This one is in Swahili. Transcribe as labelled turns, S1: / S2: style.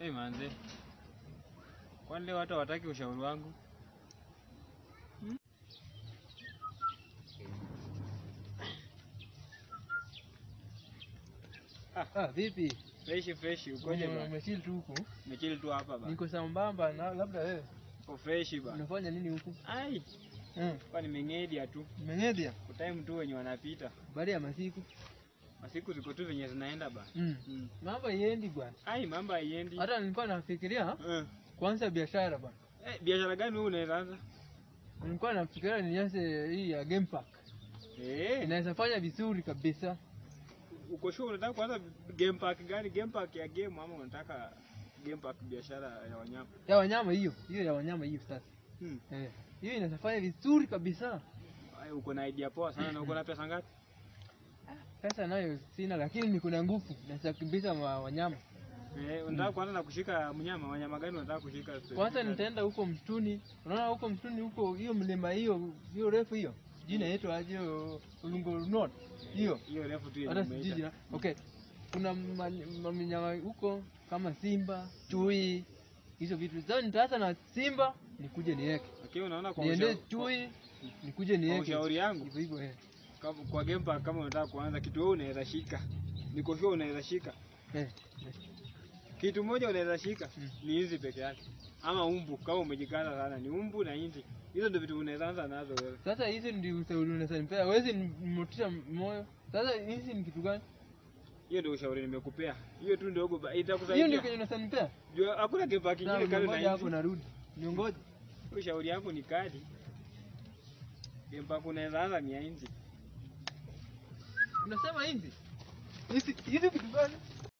S1: Eh, manze. Kwani leo hata wataki ushauri wangu?
S2: Ah, vipi?
S1: Fresh fresh ukoje
S2: Ume-
S1: ba?
S2: Umechili tu huku?
S1: Nimechili tu hapa ba.
S2: Niko sambamba na labda wewe.
S1: Uko fresh ba.
S2: Unafanya nini huku?
S1: Ai,
S2: Mm.
S1: kwa nimengedia tu.
S2: Umengedia?
S1: Kutime tu wenye wanapita.
S2: Baada ya masiku.
S1: Masiku ziko tu venye zinaenda ba.
S2: Mm.
S1: Mm.
S2: Mambo iendi bwana.
S1: Ai, mambo haiendi.
S2: Hata nilikuwa nafikiria
S1: Eh.
S2: kuanza biashara bwana.
S1: Eh, biashara gani wewe unaweza anza?
S2: Nilikuwa nafikiria nianze hii ya game park.
S1: Eh,
S2: Inaweza fanya vizuri kabisa.
S1: uko sure unataka kuanza game park gani? Game park ya game ama unataka game park biashara ya wanyama?
S2: Ya wanyama hiyo, hiyo ya wanyama hiyo sasa.
S1: Hmm.
S2: Eh. Hiyo inaweza fanya vizuri kabisa.
S1: Ai, uko na idea poa sana na uko na pesa ngapi?
S2: Pesa nayo sina lakini niko na nguvu. Naweza kukimbiza ma- wanyama.
S1: Eh, unataka kuanza na kushika mnyama, wanyama gani unataka kushika? specific
S2: Kwanza
S1: gani?
S2: nitaenda huko msituni. Unaona huko msituni huko hiyo mlima hiyo hiyo refu hiyo. Jina inaitwa aje Ulungo North. Hiyo.
S1: hiyo refu tu yenye
S2: Hata
S1: umeita.
S2: sijui jina. Okay. Kuna ma- ma- minyama huko kama simba, chui, hizo vitu. Sasa nitaanza na simba nikuje niweke.
S1: Lakini unaona kwa
S2: Niende
S1: ushauri,
S2: chui nikuje
S1: kwa
S2: niweke.
S1: ushauri yangu
S2: Hivyo hivyo eh.
S1: kama- kwa game park kama unataka kuanza kitu wewe unaweza shika. Niko sure unaweza shika.
S2: Eh. eh.
S1: Kitu moja unaweza shika
S2: Mm.
S1: ni hizi peke yake. Ama umbu kama umejikaza sana ni umbu na hindi. Hizo ndio vitu unaweza anza nazo wewe.
S2: Sasa hizi ndio ushauri unaweza nipea. Huwezi motisha moyo. Sasa hizi ni kitu gani?
S1: Hiyo ndio ushauri nimekupea. Hiyo tu ndogo ba-
S2: Hiyo ndio
S1: itakusaidia.
S2: kenye unaweza nipea.
S1: Juu hakuna game park
S2: Sawa,
S1: kingine kando
S2: ngoja
S1: na
S2: hapo
S1: hizi.
S2: narudi. Niongoje.
S1: Ushauri yangu ni kadi. Game park unaweza anza ni ya hindi.
S2: Unasema hizi? Hizi hizi vitu gani?